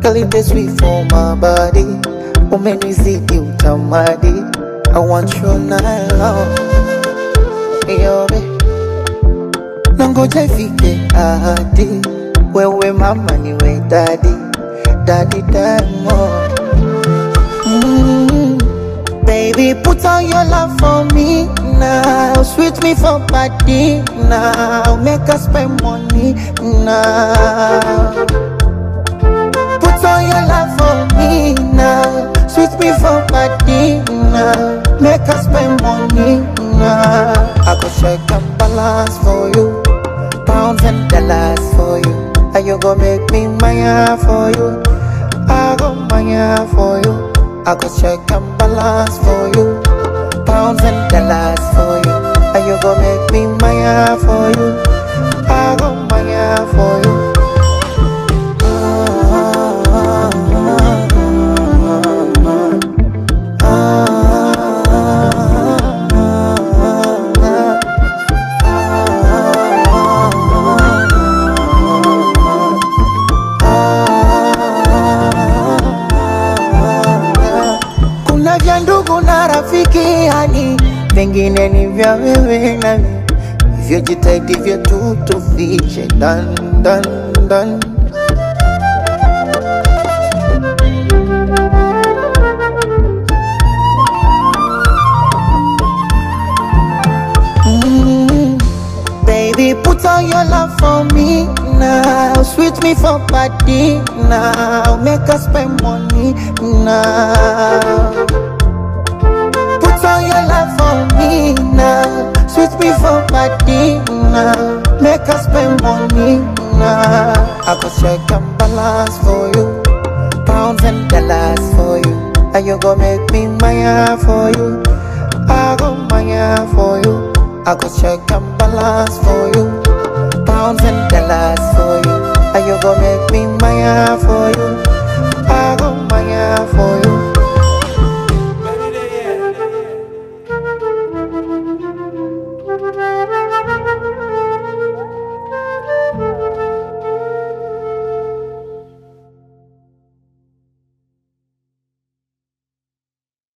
Girl, it is sweet for my body. Umenizidi utamadi. I want you night long. Yobe. Nangoja ifike ahadi. Wewe mama niwe daddy. Daddy Diamond. Mm. Baby, put on your love for me now. Sweet me for body now. Make us spend money now. Put on your love for me now. Sweet me for body now. Make us spend money now. I go check and balance for you. Pounds and dollars for you. And you go make me maya for you. I go maya for you. I go check and balance for you. Pounds and dollars for you. And you go make me maya for you. I go maya for you. Kuna vya ndugu na rafiki yani, vingine ni vya wewe nami, hivyo jitahidi vyetu tufiche dan dan dan. Mm, Baby, put on your love for me now. Sweet me for body now. Make us spend money now. Put on your love for me now. Sweet me for body now. Make us spend money now. I go check and balance for you. Pounds and dollars for you. And you go make me maya for you. I go maya for you. I go check and balance for you. Pounds and dollars for you. And you go make me maya for you. I go maya for you.